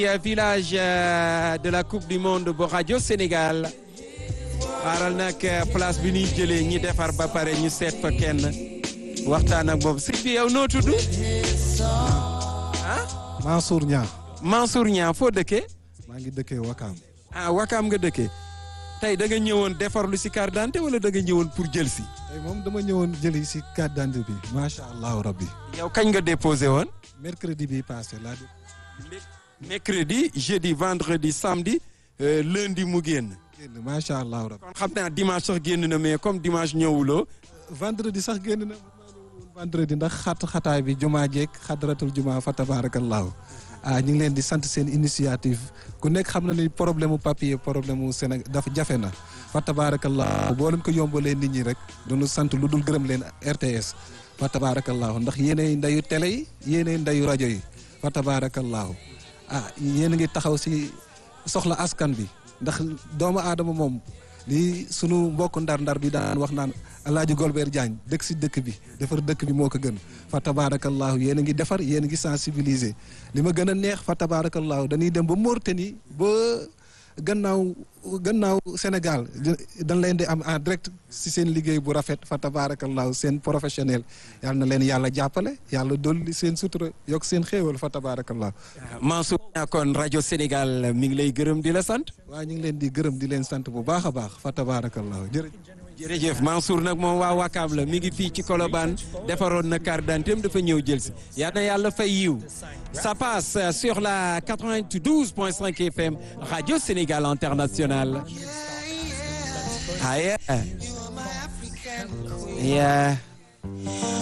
village de la coupe du monde bu rajo Sénégal xaaral nag place bi ñuy jëlee ñi defar ba pare ñu seet fa kenn waxtaan ak moom sëñ bi yow noo tudd ah. Mansour Niang. Mansour Niang foo dëkkee. maa ngi dëkkee Wakaam. ah Wakaam nga dëkkee tey da nga ñëwoon defar lu si carte d'identité wala da nga ñëwoon pour jël si. tey moom dama ñëwoon jëli si carte d'identité bi macha allah rabbi. yow kañ nga déposé woon. mercredi bi passé laa di. mercredi jeudi vendredi samedi lundi mu génn. génn macha allah rabbi. kon xam naa dimanche sax génn na mais comme dimanche ñëwuloo. vendredi sax génn na vendredi ndax xat xataay bi jumaa jeeg xadratul jumaa fa tabarakallahu ah ñu ngi leen di sant seen initiative ku nekk xam na ni problème mu papier problème mu Sénégal dafa jafe na fa tabarakallahu boo leen ko yombalee nit ñi rek duñu sant lu dul gërëm leen RTS fa tabarakallahu ndax yéenay ndayu télé yi yéenay ndayu rajo yi fa tabarakallahu ah yéen a ngi taxaw si soxla askan bi ndax doomu aadama moom lii sunu mbokk ndar-ndar bi daan wax naan Alaaji Golbert Diagne dëkk si dëkk bi defar dëkk bi moo ko gën fa tabarakallahu yéen a ngi defar yéen a ngi sensibiliser li ma gën a neex fa tabarakallahu dañuy dem ba Mauritanie ba gannaaw gannaaw Sénégal dañ leen di am en direct si seen liggéey bu rafet fa tabarakallahu seen professionnel yàlla na leen yàlla jàppale yàlla dolli seen sutura yokk seen xéewal fa tabarakallahu Mansour kon rajo Sénégal mi ngi lay gërëm di la sant. waaw ñu ngi leen di gërëm di leen sant bu baax a baax fa tabarakallahu jërëjëf jërëjëf Mansour nag moom waa Wakaam la mi ngi fii ci Colobane defaroon na carte d'identité dafa ñëw jël si yal na yàlla fay yiw ça passe sur la 92.5 FM Radio Sénégal International ah yeah yeah